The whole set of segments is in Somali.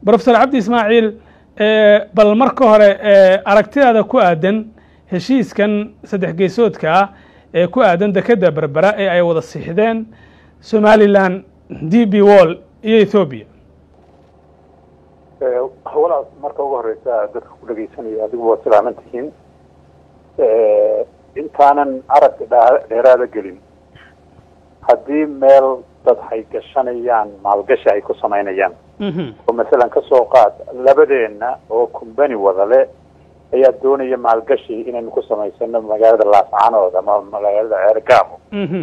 brofesor cabdi ismaaciil bal marka hore aragtidaada ku aadan heshiiskan saddex geesoodka ah ee ku aadan dekedda berbera ee ay wada siixdeen somalilan d b wall iyo ethoobiya walaal marka ugu horeysa dadka ku dhegeysanaya adigu waad salaaman tihiin intaanan aragga dheeraada gelin haddii meel dad hay gashanayaan maalgashi ay ku samaynayaan oo masalan kasoo qaad labadeenna oo kumbani wadale ayaa doonaya maalgashi inaynu ku samaysano magaalada laascanood ama magaalada ceergaamo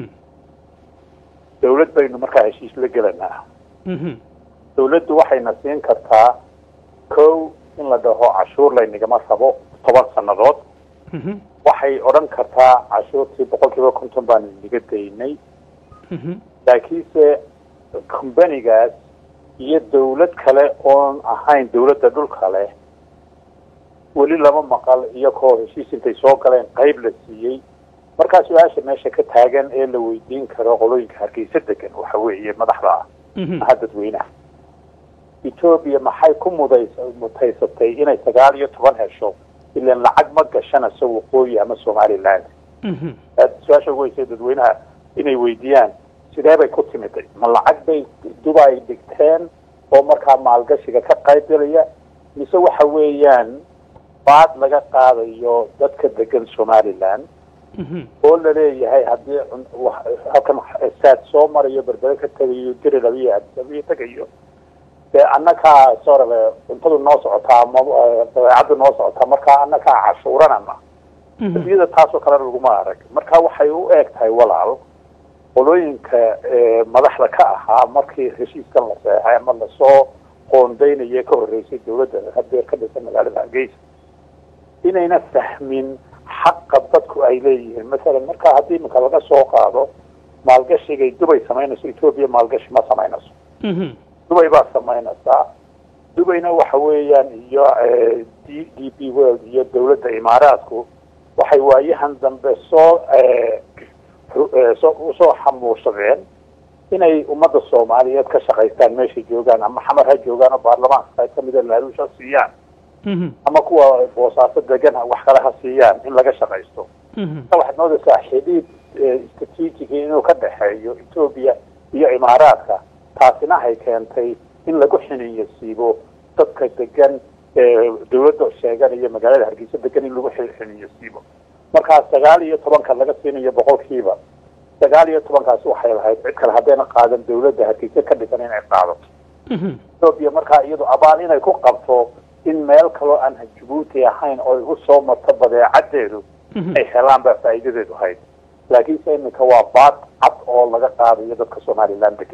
dawlad baynu markaa heshiis la gelanaa dawladdu waxayna siin kartaa kow in la dhaho cashuur laynagama rabo toban sannadood waxay odhan kartaa cashuurtii boqol kiiba konton baanu inaga daynay laakiinse combanigaas iyo dawlad kale oon ahayn dawladda dhulka leh weli lama maqal iyakoo heshiis intay soo galeen qayb la siiyey markaa su-aasha meesha ka taagan ee la weydiin karo qolooyinka hargeysa degan waxa weeye madaxda ah maha dadweynaha etoobiya maxay ku mudays mutaysatay inay sagaal iyo toban hesho ilan lacag ma gashanayso waqooyi ama somaliland su-aasha ugu weysa dadweynaha inay weydiiyaan sidee bay ku timiday ma lacag bay dubay dhigteen oo markaa maalgashiga ka qayb galaya mise waxa weeyaan baad laga qaadayo dadka degan somaliland oo laleeyahay haddii halkan saad soo marayo berbere ka tegayo dirilabyo adisabiyo tegayo dee annakaa sorale cuntadu noo socotaa ma dabeecaddu noo socotaa markaa annakaa cashuuranama adiyada taasoo kalena laguma arag marka waxay u eeg tahay walaal qolooyinka madaxda ka ahaa markii heshiiskan la seexay ama lasoo qoondeynaye ka horreysay dawladda hadeer ka dhisan magaalada hargeysa inayna fahmin xaqa dadku ay leeyihiin masalan marka haddii iminka laga soo qaado maalgashigay dubay samaynayso etoobiya maalgashi ma samaynayso dubay baa samaynaysaa dubayna waxa weeyaan iyo d d b world iyo dawladda imaaraadku waxay waayahan dambe soo usoo xamuushadeen inay ummadda soomaaliyeed ka shaqaystaan meeshay joogaan ama xamar ha joogaan oo baarlamaanka qayb kamida laaluush ha siiyaan ama kuwa boosaaso degan wax kale ha siiyaan in laga shaqaysto waxaad moodaysaa xidhiid strategiga inuu ka dhexeeyo etoobiya iyo imaaraadka taasina hay keentay in lagu xiniyo siibo dadka degan dawladda sheeganaya magaalada hargeysa degan in lagu xiniyo siibo markaa sagaal iyo tobanka laga siinayo boqolkiiba sagaal iyo tobankaasi waxay lahayd cid kale haddayna qaadan dawladda hargeysa ka dhisan inay qaadato etoobiya markaa iyadu abaal inay ku qabto in meel kaloo aan jabuuti ahayn oo ay usoo marto badeecadeedu ay helaan baa faa'iidadeedu ahayd laakiinse iminka waa baad cad oo laga qaadayo dadka somaliland degan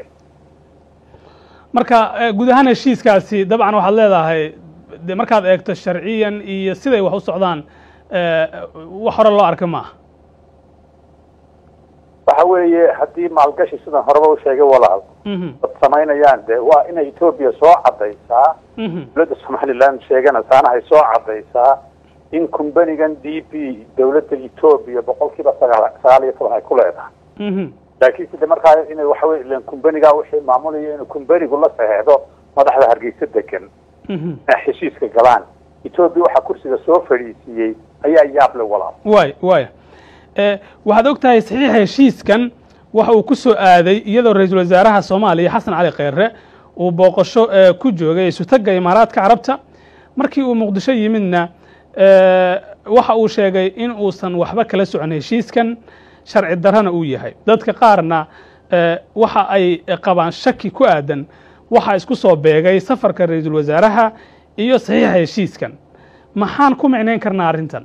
marka guud ahaan heshiiskaasi dabcan waxaad leedahay de markaad eegto sharciyan iyo siday wax u socdaan wax hore loo arka maaha waxa weeye haddii maalgashi sidan horeba u sheegay walaal dad samaynayaan de waa inay etoobiya soo caddaysaa dawladda somaliland sheeganaysaana ay soo caddaysaa in kumbanigan d b dawladda etoobiya boqol kiiba sagaal sagaal iyo toban ay ku leedahay laakiinse de markaa ina waxa wey ilan kumbanigaa wixii maamulaya inuu kumbanigu la saxeexdo madaxda hargeysa degan inay heshiiska galaan etoobiya waxaa kursiga soo fadhiisiiyey ayaa yaable walaal waay waaya waxaad og tahay saxiixa heshiiskan waxa uu ku soo aaday iyadoo ra-iisul wasaaraha soomaaliya xasan cali kheyre uu booqasho ku joogay isutagga imaaraadka carabta markii uu muqdisho yimidna waxa uu sheegay in uusan waxba kala socon heshiiskan sharci darrana uu yahay dadka qaarna waxa ay qabaan shaki ku aadan waxaa isku soo beegay safarka ra-iisul wasaaraha iyo saxiixa heshiiskan maxaan ku micnayn karnaa arrintan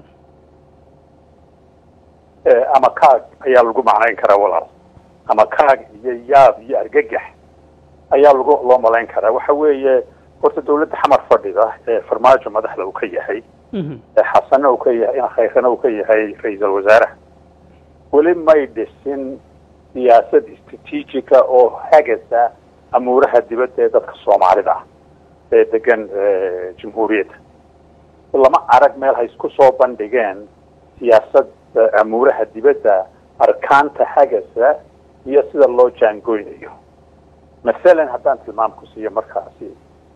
ama kaag ayaa lagu macnayn karaa walaal ama kaag iyo yaab iyo argagax ayaa lagu loo malayn karaa waxa weeye horta dawladda xamar fadhida ee farmaajo madaxda uu ka yahay xasanna uu ka yahay in khayrana uu ka yahay ra-iisul wasaaraha weli may dhisin siyaasad istrateejiga oo hagasa amuuraha dibadda ee dadka soomaalida ah ee degan jamhuuriyadda lama arag meel hay isku soo bandhigeen siyaasad amuuraha dibadda arkaanta hagasa iyo sida loo jaangoynayo masalan haddaan tilmaam ku siiyo markaasi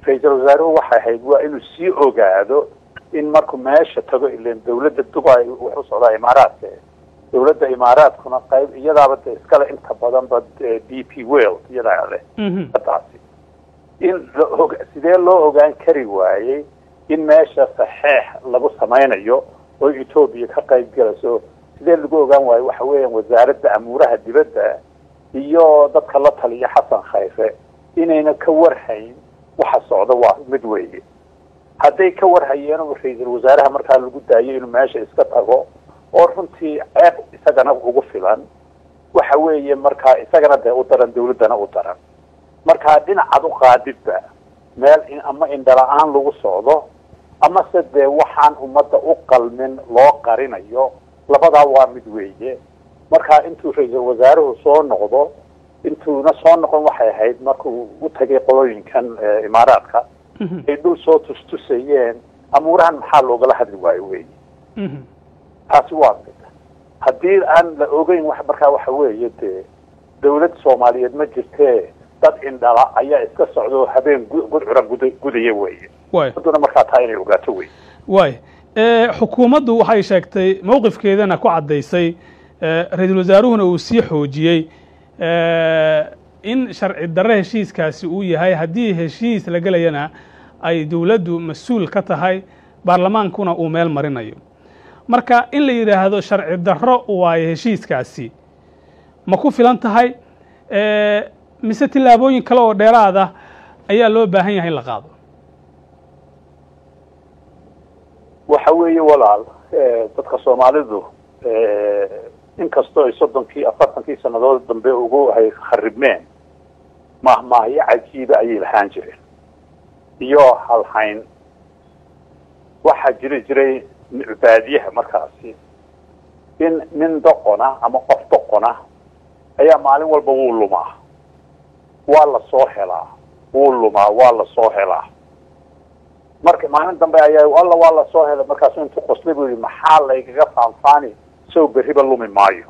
ra-iisul wasaaruhu waxay ahayd waa inuu sii ogaado in markuu meesha tago ilan dawladda dubai wuxuu socdaa imaaraadka dawladda imaaraadkuna qayb iyadaaba de iskale inta badanba d p world iyadaa leh taasi in laog sidee loo ogaan kari waayey in meesha saxeex lagu samaynayo oo etoobiya ka qayb galayso sidee lagu ogaan waayo waxa weeyaan wasaaradda amuuraha dibadda iyo dadka la taliya xasan khayre inayna ka warhayn waxa socda waa mid weeye hadday ka warhayeen ra-iisul wasaaraha markaa lagu daayo inuu meesha iska tago oo runtii ceeb isagana ugu filan waxa weeye markaa isagana dee u daran dawladdana u daran markaa dhinacaad u qaadidba meel in ama indhala-aan lagu socdo ama se dee waxaan ummadda u qalmin loo qarinayo labadaa waa mid weeye markaa intuu ra-iisul wasaaruhu soo noqdo intuuna soo noqon waxay ahayd markuu u tagay qolooyinkan imaaraadka ay dhul soo tustusayeen amuurahan maxaa loogala hadli waayo wey taasi waa mid haddii aan la ogeyn wax markaa waxa weeye dee dawlad soomaaliyeed ma jirtee dad indhala ayaa iska socdo habeen gudcura gud gudaya weeye aduna markaa taa inay ogaato wey waay xukuumaddu waxay sheegtay mawqifkeedana ku caddaysay ra-iisul wasaaruhuna uu sii xoojiyey in sharci darre heshiiskaasi uu yahay haddii heshiis la gelayana ay dawladdu mas-uul ka tahay baarlamaankuna uu meel marinayo marka in la yidhaahdo sharci darro waayo heshiiskaasi ma ku filan tahay mise tillaabooyin kale oo dheeraad ah ayaa loo baahan yahay in la qaado waxa weeye walaal dadka soomaalidu inkastoo ay soddonkii afartankii sannadood dambe ugu hay kharibmeen mahmaahyo cajiiba ayay lahaan jireen iyo halhayn waxaa jiri jiray baadiyaha markaasi in nin doqona ama qof doqona ayaa maalin walba wuu lumaa waa la soo helaa wuu lumaa waa la soo helaa marka maalin dambe ayaa alla waa la soo helay markaasu intuu qoslay buu yihi maxaa laygaga faanfaani sow berriba lumi maayo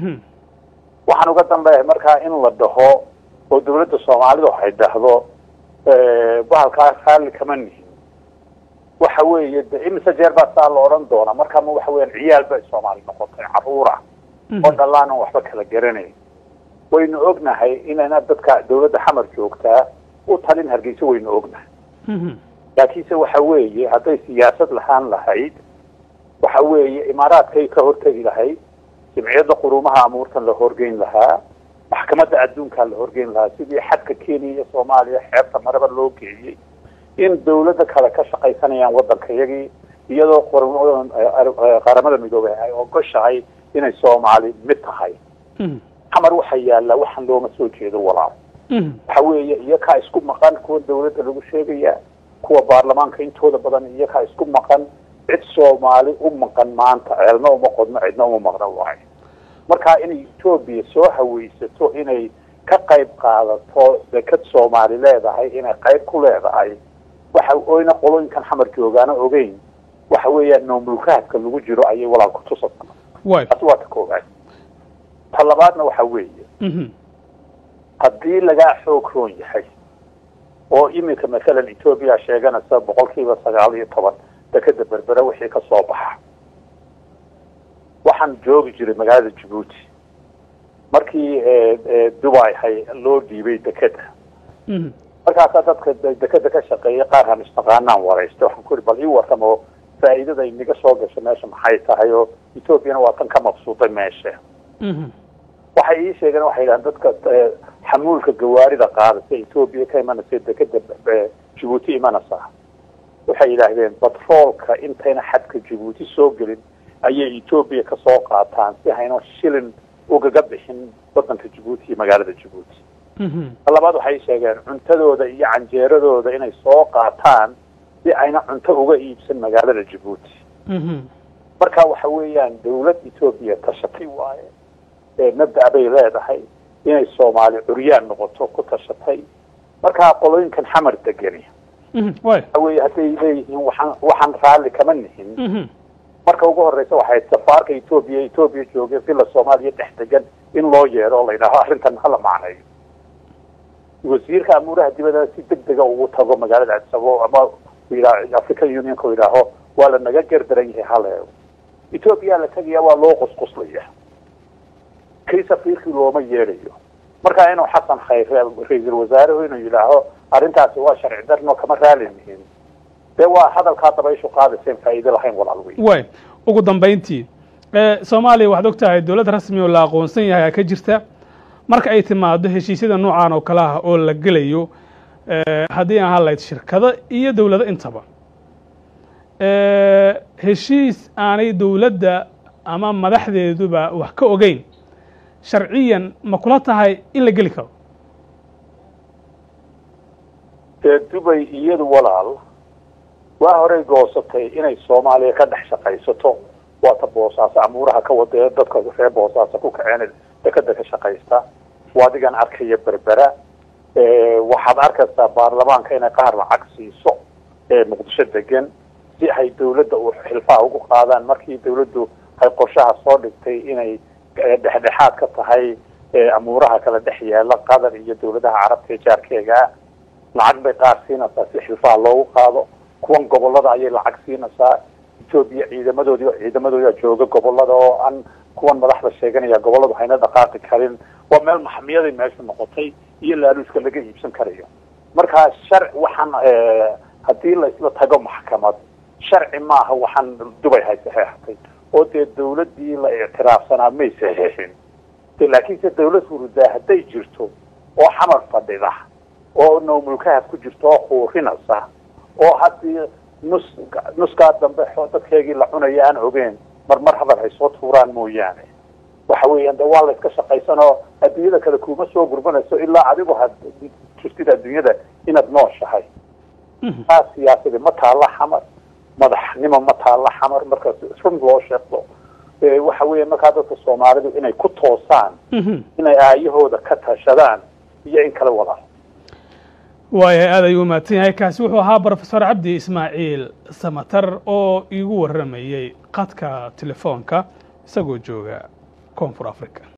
waxaan uga dambeeyahay markaa in la dhaho oo dawladda soomaalidu waxay dhahdo bahalkaa raalli kama nihin waxa weeye de imise jeer baa saa la odhan doonaa markaama waxa weeyaan ciyaal bay soomaali noqotay carruura oo dhallaan aan waxba kala garanayn waynu ognahay inayna dadka dawladda xamar joogtaa u talin hargeysa waynu ognahay laakiinse waxa weeye hadday siyaasad lahaan lahayd waxa weeye imaaraadkay ka hortegi lahayd jimciyadda quruumaha amuurtan la horgeyn lahaa maxkamadda adduunkaa la horgeyn lahaa sidii xadka kenya iyo soomaaliya xeebta maraba loo geeyey in dawladda kale ka shaqaysanayaan waddanka iyagii iyadoo qaramada midoobay ay ogoshahay inay soomaali mid tahay xamar waxa yaallaa waxaan looma soo jeedo walaal waxa weeye iyakaa isku maqan kuwa dawladda lagu sheegaya kuwa baarlamaanka intooda badan iyakaa isku maqan cid soomaali u maqan maanta ceelna uma qodno cidna uma maqno waayo marka inay etoobiya soo haweysato inay ka qayb qaadato dekad soomaali leedahay inay qayb ku leedahay waxa oyna qolooyinkan xamar joogaana ogeyn waxa weeyaan noomulkaadka lagu jiro ayay walaal ku tusasa taasi waa ta koobaad ta labaadna waxa weeye haddii lagaa xoog roon yahay oo iminka masalan etoobiya sheeganaysa boqol kiiba sagaal iyo toban dekeda berbere wixii ka soo baxa waxaan joogi jiray magaalada jabuuti markii dubai hay loo dhiibay dekeda markaasaa dadka dekeda ka shaqeeya qaar han istaqaanaan waraysta waxaan ku uri bal ii warramo faa'iidada inaga soo gasho meesha maxay tahay oo etoobiyana waa tan ka mabsuuday meesha waxay ii sheegeen waxay yidhahan dadka xamuulka gawaarida qaadasa etoobiya ka imanaysa dekeda jabuuti imanaysa waxay yidhaahdeen batroolka intayna xadka jabuuti soo gelin ayay etoobiya ka soo qaataan si hayno shilin ugaga bixin waddanka jabuuti iyo magaalada jabuuti ta labaad waxay sheegeen cuntadooda iyo canjeeradooda inay soo qaataan si ayna cunto uga iibsan magaalada jabuuti marka waxa weeyaan dawlad etoobiya tashatay waaye mabda' bay leedahay inay soomaali curyaan noqoto ku tashatay markaa qolooyinkan xamar degeni waxa weye hadday leeyihiin waxaan waxaan raalli kama nihin marka ugu horeysa waxay safaarka etoobiya etoobiya jooge villa soomaaliya dhex degan in loo yeedho o la yidhaaho arrintan hala macneeyo wasiirka amuuraha dibadda si deg dega ugu tago magaalada adsabo ama african unionka yidhaaho waa la naga gardaran yahay hala eego ethoopia la tegaya waa loo qusquslaya kii safiirkii looma yeedhayo markaa inuu xasan khayre ra-iisul wasaaruhu inuu yidhaaho arrintaasi waa sharci darno kama raali mihin dee waa hadalkaa dabayshu qaadayseen faa'iido lahayn walaal wey way ugu dambayntii soomaaliya waxaad og tahay dowlad rasmi oo la aqoonsan yahay aa ka jirta marka ay timaado heshiisyada noocan oo kale ah oo la gelayo haddii aan hadlayd shirkado iyo dowlado intaba heshiis aanay dowladda ama madaxdeeduba wax ka ogeyn sharciyan ma kula tahay in la geli karo dee dubay iyadu walaal waa horey goosatay inay soomaaliya ka dhex shaqaysato waata boosaaso amuuraha ka wada dadka reer boosaaso ku kaceen dekada ka shaqaysta waadigan arkaya berbera waxaad arkaysaa baarlamaanka inay qaar lacag siiso ee muqdisho degan si ay dawladda u xilfaha ugu qaadaan markii dawladdu ay qorshaha soo dhigtay inay dhexdhexaad ka tahay amuuraha kala dhex yaala qatar iyo dawladaha carabta ee jaarkeegaa lacag bay qaar siinaysaa si xilfaha loogu qaado kuwan gobolada ayay lacag siinaysaa etoobiya ciidamadoodii ciidamadooda jooga gobolada oo aan kuwan madaxda sheeganaya goboladu hayna dhaqaaqi karin waa meel maxamiyaday meeshu noqotay iyo laaluuska laga iibsan karayo markaa sharc waxaan haddii la isla tago maxkamad sharci maaha waxaan dubay hay saxeexatay oo dee dawladdii la ictiraafsanaa may saxeexin de laakiinse dawlad hurudaa hadday jirto oo xamar fadhida oo noomulkaha ku jirto oo quurinaysa oo haddii nus nuskaa dambe dadkeegii la cunaya aan ogeen mar mar hadal hay soo tuuraan mooyaane waxa weeyaan de waa la iska shaqaysanoo adduunyada kale kuma soo gurbanayso ilaa adigu had jirtid adduunyada inaad nooshahay taa siyaasadi ma taalla xamar madaxnimo ma taalla xamar markaas run loo sheegto waxa weeya markaa dadka soomaalidu inay ku toosaan inay aayahooda ka tashadaan iyo in kala wadaan waayahay aad ayuu umahadsan yahay kaasi wuxuu ahaa brofesor cabdi ismaaciil samatar oo iigu warramayey qadka telefoonka isagoo jooga koonfur africa